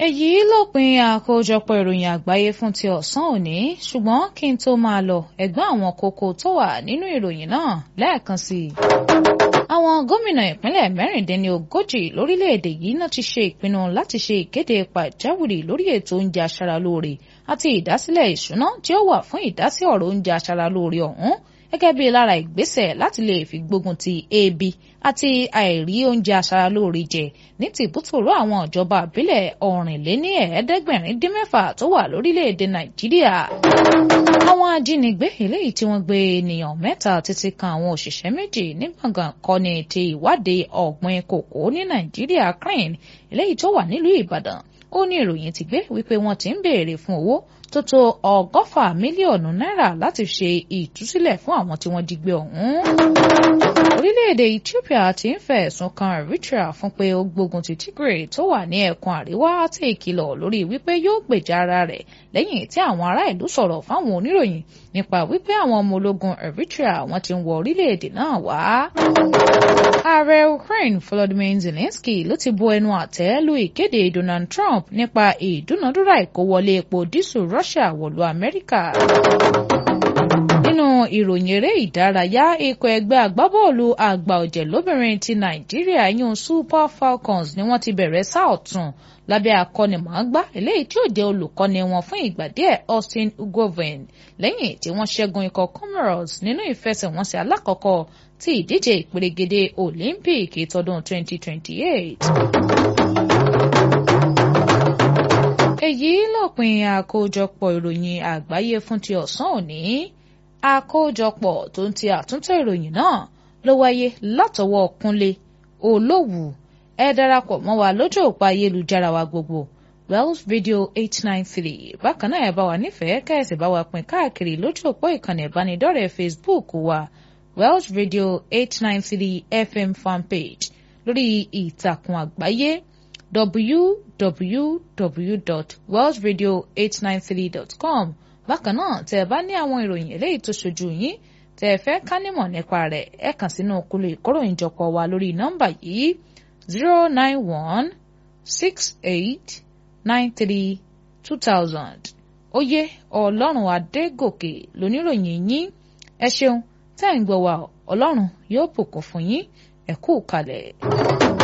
èyí lópin àkójọpọ̀ ìròyìn àgbáyé fún ti ọ̀sán òní ṣùgbọ́n kí n tó máa lọ ẹ̀gbọ́n àwọn kókó tó wà nínú ìròyìn náà lẹ́ẹ̀kan sí i. àwọn gómìnà ìpínlẹ̀ mẹ́rìndínlógójì lórílẹ̀‐èdè yìí náà ti ṣe ìpinnu láti ṣe ìkéde pàjáwìrì lórí ètò oúnjẹ aṣaralóore àti ìdásílẹ̀ ìṣúná tí ó wà fún ìdásí ọ̀rọ̀ oúnjẹ aṣaralóore ọ̀hún gẹ́gẹ́ bí lára ìgbésẹ̀ láti lè fi gbógun ti ebi àti àìrí oúnjẹ aṣaralóore jẹ ní tìbútòrò àwọn ìjọba àbílẹ̀ ọ̀rìnléní ẹ̀ẹ́dẹ́gbẹ̀rin dín mẹ́fà tó wà lórílẹ̀‐èdè nàìjíríà. àwọn ajínigbé eléyìí tí wọ́n gbé ènìyàn mẹ́ta títí kan àwọn òṣìṣẹ́ méjì ní gbọ̀ngàn kọ́ni ti ìwádìí ọ̀gbìn kòkó ní nàìjíríà crane eléyìí tó wà nílùú ìbàdàn ó ní ìròyìn ti gbé wípé wọ́n ti ń béèrè fún owó tó tó ọgọ́fà mílíọ̀nù náírà láti ṣe ìtúsílẹ̀ fún àwọn tí wọ́n jí gbé ọ̀hún. orílẹ̀-èdè Ethiopia ti ń fẹ̀sùn kan Eritrea fún pé ó gbógun ti Tigray tó wà ní ẹkùn àríwá àti ìkìlọ̀ lórí wípé yóò gbèjà ara rẹ̀ lẹ́yìn tí àwọn ará ìlú sọ̀rọ̀ fáwọn oníròyìn nípa wípé àwọn ọmọ ológun Eritrea wọ́n ti ń wọ orílẹ̀-èdè náà wá. ààrẹ Ukraine Volodymyr Zelensky ló ti bu ẹnu àtẹ́ lu ìkéde Donald Trump nípa ìdúnadúrà ìkówọlé epo dísù Russia wọ̀lú Amẹ́ríkà. nínú ìròyìn eré ìdárayá ikọ̀ ẹgbẹ́ agbábọ́ọ̀lù àgbà ọ̀jẹ̀ lóbìnrin ti Nàìjíríà yún Super Falcons ni wọ́n ti bẹ̀rẹ̀ sáà ọ̀tún lábẹ́ akọ́nimọ̀ọ́gbá eléyìí tí ó jẹ́ olùkọ́ni wọn fún ìgbà díẹ̀ Austin Ugoven lẹ́yìn tí wọ́n ṣẹ́gun ikọ̀ Comoros nínú ìfẹsẹ̀wọnsẹ̀ alákọ̀ọ́kọ́ ti ìdíje ìpèrègede Olympic tọdún 2028. èyí lópin àkójọpọ̀ ìròyìn àgbáyé fún ti ọ̀sán òní àkójọpọ̀ tó ń ti àtúntò ìròyìn náà ló wáyé látọwọ́ Kúnlé Olówù ẹ darapọ̀ mọ́ wa lójú òpó ayélujára wa gbogbo Wells Radio eight nine three bákan náà ẹ bá wa nífẹ̀ẹ́ kẹ́sì bá wa pín káàkiri lójú òpó ìkànnì ìbánidọ́rẹ̀ẹ́ Facebook wa Wells Radio eight nine three FM fanpage lórí ìtàkùn àgbáyé www.wellsradio893.com bákan náà tẹ́ ẹ bá ní àwọn ìròyìn eléyìí tó ṣojú yín tẹ́ ẹ fẹ́ ká nímọ̀ nípa rẹ̀ ẹ kàn sínú kúlò ìkóròyìnjọpọ̀ wa lórí nọ́mbà yìí zero nine one six eight nine three two thousand oyè ọlọ́run adégòkè lóníròyìn yín ẹ ṣeun tẹ́ ẹ̀ ń gbọ́ wa ọlọ́run yóò bùkún fún yín ẹ kú kalẹ̀.